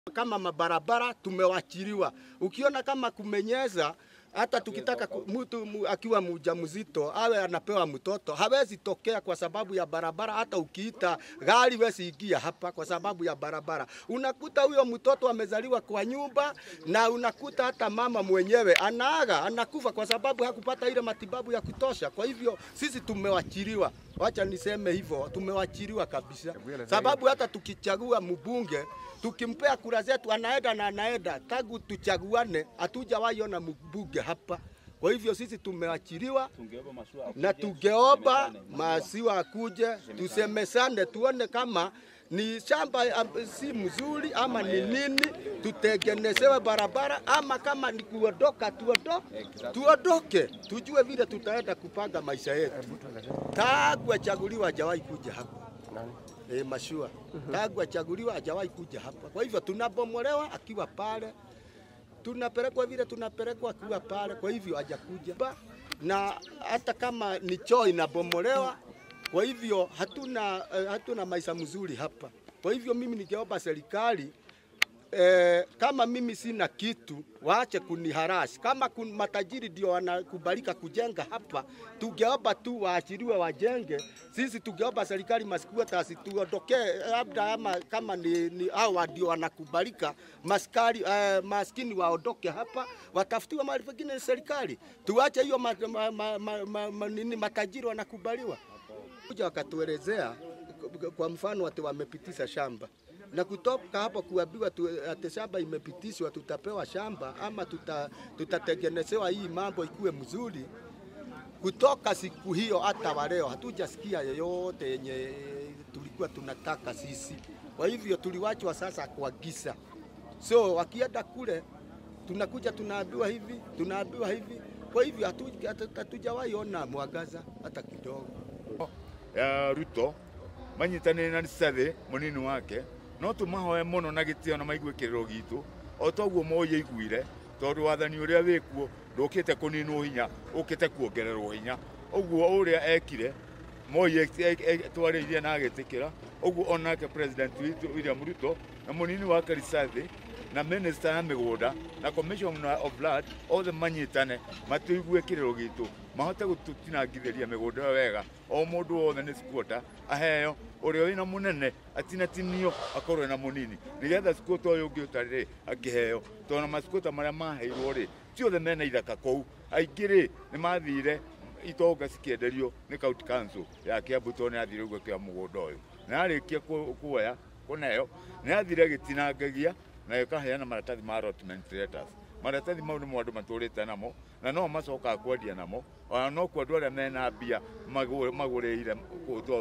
kama mabarabara tumewachiliwa. Ukiona kama kumenyeza hata tukitaka ku- mtu mu- akiwa mjamzito awe anapewa mtoto hawezi tokea kwa sababu ya barabara. Hata ukiita gari wezi ingia hapa kwa sababu ya barabara. Unakuta huyo mtoto amezaliwa kwa nyumba, na unakuta hata mama mwenyewe anaaga, anakufa kwa sababu hakupata ile matibabu ya kutosha. Kwa hivyo sisi tumewachiliwa, wacha niseme hivyo, tumewachiliwa kabisa, sababu hata tukichagua mbunge tukimpea kura zetu anaenda na anaenda. Tangu tuchaguane hatujawahi ona mbunge hapa. Kwa hivyo sisi tumewachiliwa na tungeomba masiwa akuje tusemesane, tuone kama ni shamba am- si mzuri ama ni nini, tutengenezewe barabara ama kama ni kuondoka tuondo, tuondoke, tujue vile tutaenda kupanga maisha yetu. Tangu achaguliwa hajawahi kuja hapa e, mashua tangu achaguliwa hajawahi kuja hapa. Kwa hivyo tunabomolewa akiwa pale, tunapelekwa vile tunapelekwa akiwa pale, kwa hivyo hajakuja Ba- na hata kama ni choo inabomolewa, kwa hivyo hatuna, eh, hatuna maisha mzuri hapa. Kwa hivyo mimi ningeomba serikali Eh, kama mimi sina kitu waache kuniharashi. Kama kun, matajiri ndio wanakubalika kujenga hapa, tungeomba tu waachiliwe wajenge. Sisi tungeomba serikali masikua tasi tuondokee, labda ama kama ni, ni hawa ndio wanakubalika maskari, eh, maskini waondoke hapa, watafutiwe mahali pengine na serikali. Tuache hiyo ma, ma, ma, ma, ma, ma, nini matajiri wanakubaliwa kuja wakatuelezea kwa mfano ati wamepitisha shamba na kutoka hapo kuambiwa tu, ati shamba imepitishwa, tutapewa shamba ama tuta, tutatengenezewa hii mambo ikuwe mzuri. Kutoka siku hiyo hata wa leo hatujasikia yoyote yenye tulikuwa tunataka sisi. Kwa hivyo tuliwachwa sasa kwa giza. So wakienda kule tunakuja tunaambiwa hivi, tunaambiwa hivi. Kwa hivyo hatu- hatu- hatujawahi ona mwangaza hata kidogo. ya ruto manyitanire na sathi munini wake no tumahoe muno na gitio na maigue kiriro gitu o toguo moye iguire tondu wathani uria wikuo ndukite kuninwo hinya ukite kuongererwo hinya uguo uria ekire moi twaririe na agitikira uguo onake president witu William Ruto na munini wake Risathi na minister ya migunda na commissioner of blood othe manyitane matuigue kiriro gitu mahote gututinangithiria migunda ĩyo wega o mundu wothe nĩ squatter aheo ũrĩa wĩna mũnene atinatinio akorwo na mũnini nĩgetha squatter ũyũ ũngĩ ũtarĩ akĩheo tondũ masquatter marĩa maheirwo rĩ ti othe mena ithaka kũu aingĩ rĩ nĩ mathire itonga cikĩenderio nĩ county council ya Kiambu tondũ nĩ athire ũguo kĩa mũgũnda ũyũ na arĩkia ku- kuoya kũneo nĩ athire agĩtinangagia na ĩkaheana maratathi ma allotment letters maratathi mau nĩmo andũ matũrĩte namo na no macokaga kwendia namo ona no kuo andũ arĩa mena mbia magũ- magũrĩire kũ-